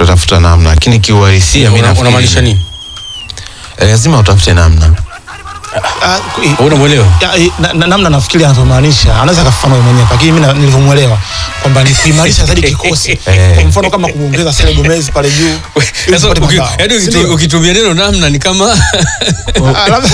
tutatafuta namna, lakini kiuhalisia mimi Una- nafikiri unamaanisha nini eh, lazima utafute namna. Ah, ku- Wewe unamwelewa Ya, eh, na- na- namna nafikiri anavyomaanisha anaweza akafafanua yeye mwenyewe, lakini mimi na- nilivyomwelewa kwamba ni kuimarisha zaidi kikosi. Eh. Kwa mfano kama kumwongeza Sele Gomez pale juu ili Sasa tupate uki- mabao. yaani Si ukitu- ndio? ukitumia neno namna ni kama Ah, labda-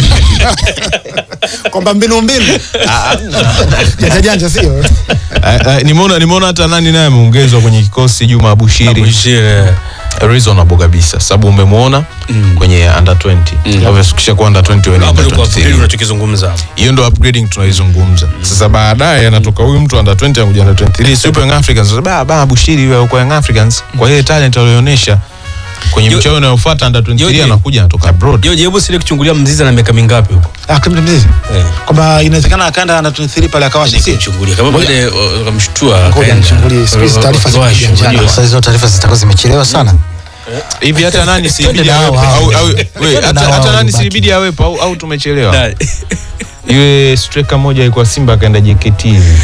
kwamba mbinu mbinu janja janja sio Eh, eh, Nimeona nimeona hata nani naye ameongezwa kwenye kikosi Juma Abushiri. Abushiri. reasonable kabisa sababu umemwona kwenye under 20 obviously ukisha kuwa under 20 wewe ni hapo under ndio kwa 23. unachokizungumza hapo hiyo ndo upgrading tunaizungumza sasa baadaye anatoka huyu mtu under 20 anakuja under 23 si yupo Young Africans sasa ba ba Bushiri wewe uko Young Africans kwa ile talent aliyoonyesha kwenye Yo- mchezo unaofuata under 23 Yo- anakuja anatoka abroad Joje, hebu sile kuchungulia Mzizi na miaka mingapi huko Ah, Clement Mzizi Eh. kwamba inawezekana akaenda under 23 pale akawasha si kuchungulia kama baadaye uh, wakamshtua Ngoja nichungulie, siku hizi taarifa Wakawasha, zimekuja unajua. mchana. Sasa hizo taarifa zitakuwa zimechelewa sana. hivi hata nani si Twende ibidi na hao awepo hao. au au we, Twende hata na hao hata nani waliobaki. si ibidi awepo au au tumechelewa Da- yule striker moja alikuwa Simba akaenda JKT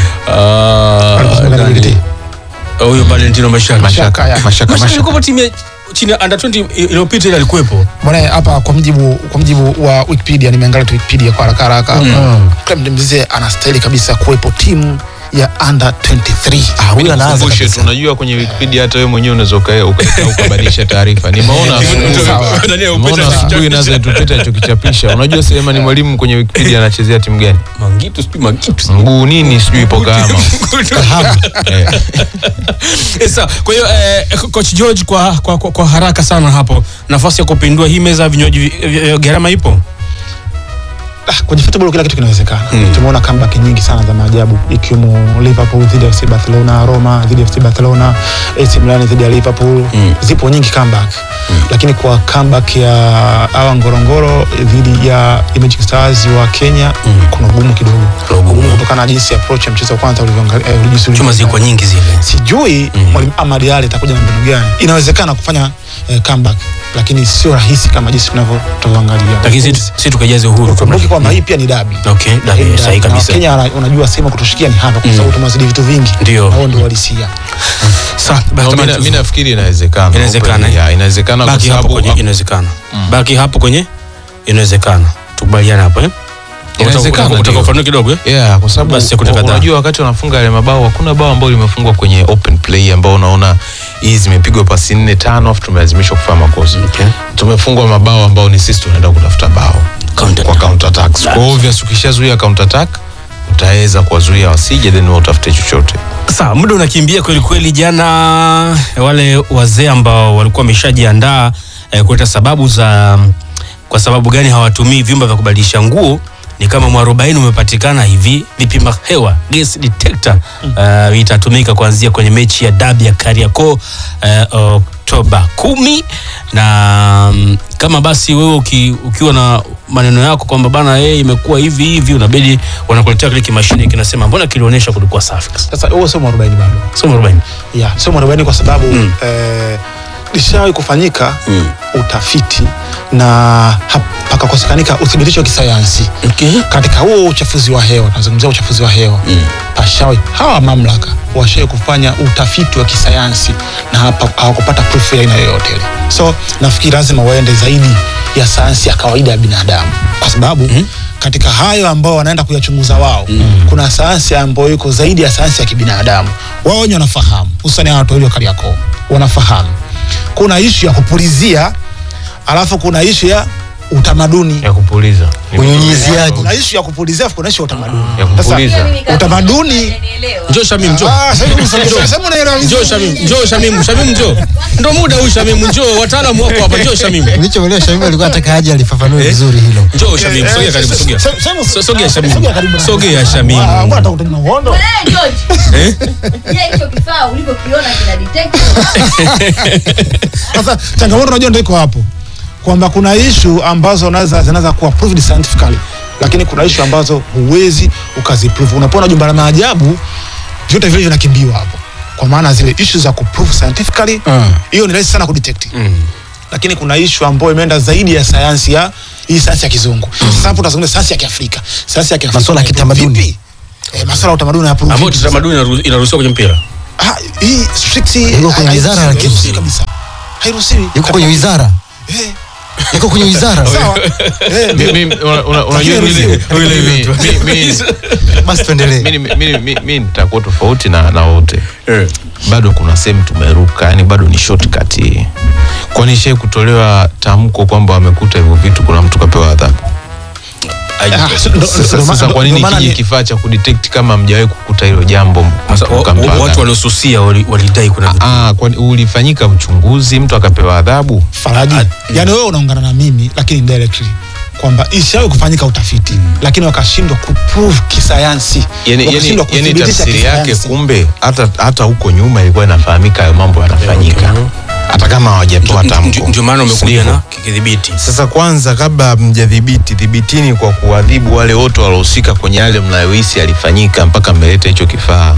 Ah, Aliposema nani? JKT. huyo Valentino Mashaka mashaka ya. mashaka Mashaka mashaka alikuwa timu ya chini ya under 20 iliyopita ile alikuwepo Bwana hapa kwa mjibu kwa mjibu wa Wikipedia nimeangalia tu Wikipedia kwa haraka haraka. Mm. Clement Mzizi anastahili kabisa kuwepo timu ya under 23. Ah, huyo anaanza Nikukumbushe tu, kabisa. unajua kwenye Wikipedia hata wewe mwenyewe unaweza uka- ukaeka ukabadilisha taarifa. Nimeona asubuhi- Sawa. nimeona asubuhi nazo tupita alichokichapisha. Unajua Selemani Mwalimu kwenye Wikipedia anachezea timu gani? Mangitu sijui Mangitu Mguu nini sijui ipo Kahama. Eh. Eh, sawa. Kwa hiyo eh, coach George kwa, kwa, kwa, kwa haraka sana hapo nafasi ya kupindua hii meza ya vinywaji vi- vi- vi- gharama ipo Ah, kwenye football kila kitu kinawezekana. Tumeona comeback nyingi sana za maajabu ikiwemo Liverpool dhidi ya FC Barcelona, Roma dhidi ya FC Barcelona, AC Milan dhidi ya Liverpool. Zipo nyingi comeback. Lakini kwa comeback ya hawa Ngorongoro dhidi ya Imaging Stars wa Kenya kuna ugumu kidogo. Ugumu. Ugumu kutokana na jinsi approach ya mchezo wa kwanza ulivyoangalia eh, jinsi chuma ulivyoangalia. zilikuwa nyingi zile sijui mwalimu Ahmad Ali atakuja na mbinu gani. Inawezekana kufanya eh, comeback, lakini sio rahisi kama jinsi tunavyo- tunavyoangalia. lakini si, si tukajaze uhuru Kumbuki kwamba hii pia ni dabi. okay dabi, Hii ni sahihi dabi. Na kabisa Wakenya wana- unajua sehemu ya kutushikia ni hapa kwa sababu tumewazidi vitu vingi. Ndio. Na wao ndio walisia. Sawa, No, basi mi na- tamani- mi nafikiri inawezekana. Inawezekana, eh? Yeah, inawezekana kwa baki hapo sababu kwenye inawezekana baki hapo kwenye inawezekana tukubaliane hapo eh Inawezekana, Utaka- utaka ndio. ufafanue kidogo eh Yeah, kwa sababu Basi sekunde u- kadhaa. unajua wakati wanafunga yale mabao hakuna bao ambalo limefungwa kwenye open play ambao unaona hii zimepigwa pasi nne tano afu tumelazimishwa kufanya makosa. Okay. Tumefungwa mabao ambao ni sisi tunaenda kutafuta bao Counter kwa attack. counter attacks. Kwa hiyo obvious ukishazuia counter attack utaweza kuwazuia wasije then wewe utafute chochote. Sawa, muda unakimbia kweli kweli. Jana wale wazee ambao walikuwa wameshajiandaa eh, kuleta sababu za kwa sababu gani hawatumii vyumba vya kubadilisha nguo ni kama mwarobaini umepatikana hivi. Vipima hewa gas detector uh, itatumika kuanzia kwenye mechi ya dabi ya Kariakoo uh, Oktoba kumi na mm, kama basi wewe uki, ukiwa na maneno yako kwamba bana yeye imekuwa hivi hivi, unabidi wanakuletea kile kimashine kinasema mbona kilionyesha kulikuwa safi. Sasa huo sio mwarobaini bado. Sio mwarobaini. Yeah, sio mwarobaini kwa sababu Mm. eh, lishawahi kufanyika Mm. utafiti na hap- pakakosekanika uthibitisho wa kisayansi Okay. katika huo uchafuzi wa hewa tunazungumzia uchafuzi wa hewa mm. pashawi hawa mamlaka washawi kufanya utafiti wa kisayansi na hapa hawakupata proof ya aina yoyote ile so nafikiri lazima waende zaidi ya sayansi ya kawaida ya binadamu kwa sababu mm. katika hayo ambao wanaenda kuyachunguza wao mm. kuna sayansi ambayo iko zaidi ya sayansi ya kibinadamu wao wenye wanafahamu hususani hawa watu walio Kariakoo wanafahamu kuna ishu ya kupulizia alafu kuna ishu ya utamaduni Ya kupuliza. Ni- Unyunyiziaji. kuna ishu ya kupulizia alafu kuna ishu ya utamaduni Ya Sasa, kupuliza. utamaduni Njoo Shamim, njoo. Ah, sasa hivi sasa- sasa unaelewa Njoo vizuri. Shamim, njoo Shamim, Shamim njoo. Ndo muda huu Shamim, njoo. Wataalamu wako hapa, njoo Shamim. Nilichoelewa Shamim alikuwa ataka aje alifafanue vizuri hilo. Njoo Shamim, Eh, sogea eh, karibu, se- sogea. se- se- So- Sogea Shamim. sogea karibu na- Sogea Shamim. Ah, mbona unataka kutana na uhondo? Mwanae George. Eh? Je, hicho kifaa ulivyokiona kina detect? Sasa changamoto unajua ndio iko hapo kwamba kuna ishu ambazo unaweza zinaweza kuwa proved scientifically lakini kuna ishu ambazo huwezi ukaziprove. Unapoona jumba la maajabu vyote vile vinakimbiwa hapo, kwa maana zile ishu za kuprove scientifically hiyo ni rahisi sana kudetect lakini kuna ishu ambayo imeenda zaidi ya sayansi ya hii sayansi ya kizungu. Sasa hapo tunazungumzia sayansi ya Kiafrika, sayansi ya Kiafrika Masuala ya kitamaduni. Vipi? Eh, masuala ya utamaduni hayaprove Ambao vipi? tamaduni inaru- inaruhusiwa kwenye mpira. Ah, hii strict Iko kwenye hairuhusiwi, wizara, lakini. hairuhusiwi kabisa. hairuhusiwi yuko kwenye wizara Eh, yuko kwenye wizara sawa Eh, Mi- ndio. mi- una- una- unajua Lakini mimi- Yule mimi- yule tu. mi- mi- basi tuendelee mi- mi- mi- mi- mi nitakuwa tofauti na na wote bado kuna sehemu tumeruka yani bado ni shortcut hii kwani shai kutolewa tamko kwamba wamekuta hivyo vitu kuna mtu kapewa adhabu Ah, so- ndo- sasa, ndo- sasa ndo- kwa nini ndo maana kije ni- kifaa cha kudetect kama mjawahi kukuta hilo jambo Sasa, mtu wa- mkampa wa- watu adhabu? waliosusia wali- walidai kuna vitu. Ah, kwani ulifanyika uchunguzi mtu akapewa adhabu Faraji, yani wewe unaungana na mimi lakini indirectly kwamba ishawahi kufanyika utafiti lakini wakashindwa kuprove kisayansi yani, yani, wakashindwa yani kuthibitisha tafsiri yake kisayansi. kumbe hata hata huko nyuma ilikuwa inafahamika hayo mambo yanafanyika hata kama hawajatoa Ndio- tamko ndio- Ndio maana umekuja Sivyo? na kidhibiti. Sasa kwanza, kabla mjadhibiti, dhibitini kwa kuadhibu wale wote waliohusika kwenye yale mnayohisi yalifanyika mpaka mmeleta hicho kifaa.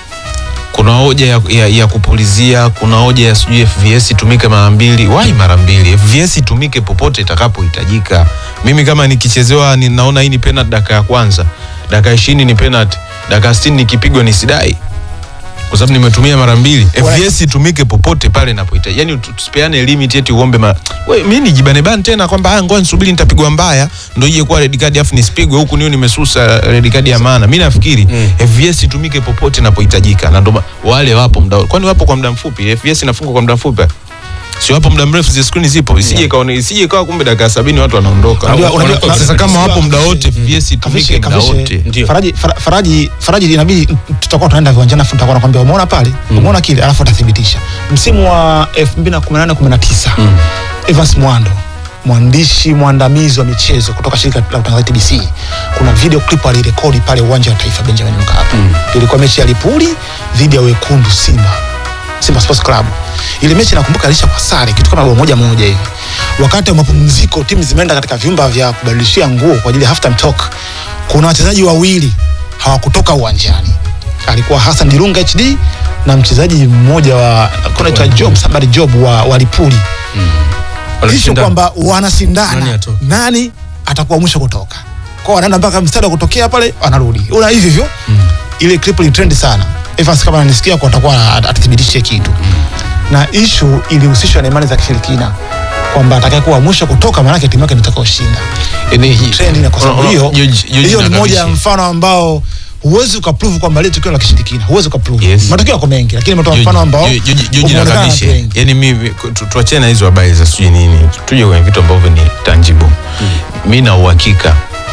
Kuna hoja ya, ya, ya kupulizia, kuna hoja ya sijui FVS itumike mara mbili. Wai mara mbili? FVS itumike popote itakapohitajika. Mimi kama nikichezewa, ninaona hii ni penalty dakika ya kwanza, dakika ishirini ni penalty, dakika sitini nikipigwa nisidai kwa sababu nimetumia mara mbili. FVS itumike popote pale inapohitaji, yani tusipeane limit eti uombe ma... we, mimi nijibane bani tena kwamba haya, ngoja nisubiri nitapigwa mbaya ndio ije kuwa red card afu nisipigwe huku niyo nimesusa red card ya maana. Mimi nafikiri Mm. FVS itumike popote inapohitajika, na ndio ma- wale wapo muda, kwani wapo kwa muda mfupi? FVS inafungwa kwa muda mfupi si wapo muda mrefu, zi screen zipo, isije ikawa isije ikawa kumbe dakika sabini watu wanaondoka. Unajua- unajua- Sasa unajua- kama wapo muda Kavishe- wote, FVS itumike muda Kavishe- wote. Ndio. Faraji, Fara- Faraji, Faraji inabidi tutakuwa tunaenda viwanjani afu tutakuwa nakwambia umeona pale umeona kile alafu atathibitisha msimu wa 2018 19 Evans Mwando mwandishi mwandamizi wa michezo kutoka shirika la utangazaji TBC kuna video clip alirekodi pale uwanja wa taifa Benjamin Mkapa ilikuwa mechi ya Lipuli dhidi ya wekundu Simba Simba Sports Club. Ile mechi nakumbuka alisha kwa sare kitu kama bao moja moja hivi. Wakati wa mapumziko timu zimeenda katika vyumba vya kubadilishia nguo kwa ajili ya halftime talk. Kuna wachezaji wawili hawakutoka uwanjani. Alikuwa Hassan Dirunga HD na mchezaji mmoja wa kuna cha Job somebody Job wa, wa Lipuli. Hicho Wanashindana. kwamba Nani wanashindana atoke? nani atakuwa mwisho kutoka. Kwa wanaenda mpaka mstari wa kutokea pale wanarudi. Una hivi hivyo. Ile clip ni trend sana. Evans kama ananisikia kwa atakuwa at- atathibitisha kitu. Na issue ilihusishwa na imani za kishirikina kwamba atakayekuwa mwisho kutoka maana yake timu yake ndio itakayoshinda. Yaani, Trend na kwa sababu Unaona, hiyo George- George hiyo ni na moja ya Kavishe. mfano ambao huwezi ukaprove kwamba ile tukio la kishirikina, huwezi ukaprove. Yes. Matokeo yako mengi, lakini nimetoa mfano ambao Joji na umeonekana na watu Kavishe, wengi. yani mimi tu- tuachane na hizo habari za sijui nini, tuje kwenye vitu ambavyo ni tangible. Mi na uhakika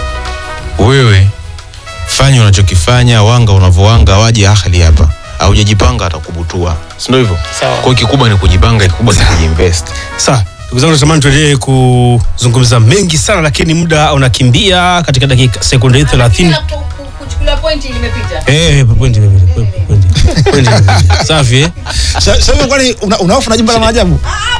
wewe fanya unachokifanya, wanga unavyowanga, waje ahli hapa haujajipanga atakubutua, si ndio hivyo? Sawa. Kwa hiyo kikubwa ni kujipanga, kikubwa ni kujiinvest. Sawa, ndugu zangu, natamani tuendelee kuzungumza mengi sana, lakini muda unakimbia katika dakika sekunde 30. Kila ku- ku- kuchukulia pointi limepita. Eh, pointi imepita, pointi, pointi, pointi imepita. Safi eh? Sasa sasa hivi kwani una- unaofu na jumba la maajabu?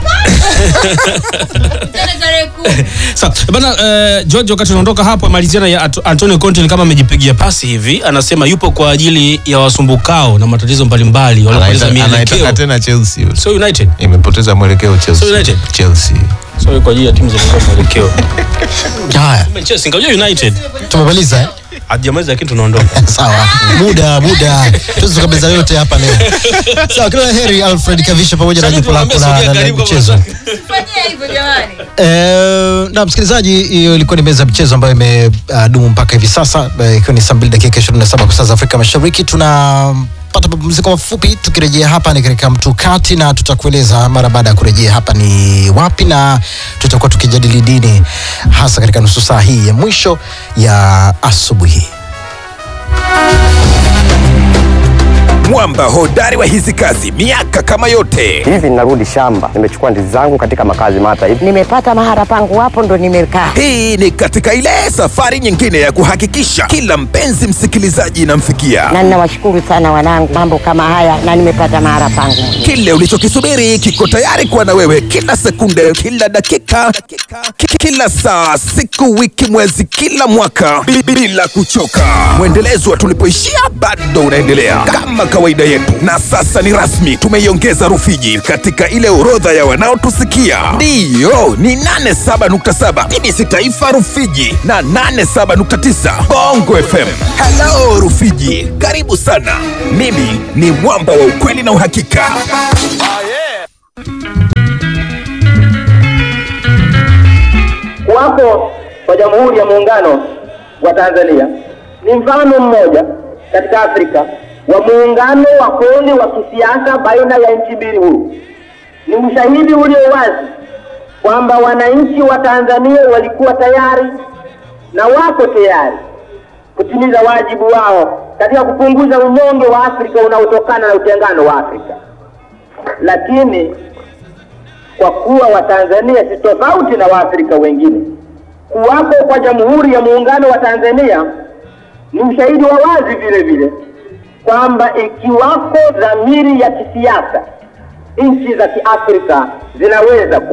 Tena tarehe kumi. Sawa. Bana eh, George wakati unaondoka hapo maliziana ya Anto- Antonio Conte ni kama amejipigia pasi hivi, anasema yupo kwa ajili ya wasumbukao na matatizo mbalimbali waliopoteza Anaita- Anaitaka mielekeo. tena Chelsea yule. So United. imepoteza mwelekeo Chelsea. So United? Chelsea. So kwa ajili ya timu za kukosa mwelekeo. haya Kumbe Chelsea ngajua United. tumemaliza eh? Hajamaliza lakini tunaondoka. sawa muda muda tuwezi tukabeza yote hapa leo sawa kila la heri alfred kavisha pamoja na Sasa jopo lako tunaambia la- sogea la la karibu kwa michezo mwenzako. Fanyia hivyo jamani. Eh, na msikilizaji, hiyo ilikuwa ni meza ya michezo ambayo imedumu mpaka hivi sasa eh, ikiwa ni saa mbili dakika 27 kwa saa za Afrika Mashariki. Tunapata mapumziko mafupi, tukirejea hapa ni katika mtukati, na tutakueleza mara baada ya kurejea hapa ni wapi, na tutakuwa tukijadili dini hasa katika nusu saa hii ya mwisho ya asubuhi. mwamba hodari wa hizi kazi miaka kama yote hivi ninarudi shamba nimechukua ndizi zangu katika makazi mata hivi nimepata mahara pangu hapo ndo nimekaa hii ni katika ile safari nyingine ya kuhakikisha kila mpenzi msikilizaji inamfikia na ninawashukuru sana wanangu mambo kama haya na nimepata mahara pangu kile ulichokisubiri kiko tayari kuwa na wewe kila sekunde kila dakika ki- kila saa siku wiki mwezi kila mwaka bi- bila kuchoka mwendelezo wa tulipoishia bado unaendelea kama kawaida yetu na sasa ni rasmi tumeiongeza rufiji katika ile orodha ya wanaotusikia ndiyo ni 87.7 tbc taifa rufiji na 87.9 bongo fm halo rufiji karibu sana mimi ni mwamba wa ukweli na uhakika kuwapo kwa Jamhuri ya Muungano wa Tanzania ni mfano mmoja katika Afrika wa muungano wa kweli wa kisiasa baina ya nchi mbili huru. Ni ushahidi ulio wazi kwamba wananchi wa Tanzania walikuwa tayari na wako tayari kutimiza wajibu wao katika kupunguza unyonge wa Afrika unaotokana na utengano wa Afrika. Lakini kwa kuwa Watanzania si tofauti na Waafrika wengine, kuwapo kwa Jamhuri ya Muungano wa Tanzania ni ushahidi wa wazi vile vile kwamba ikiwako dhamiri ya kisiasa, nchi za Kiafrika zinaweza ku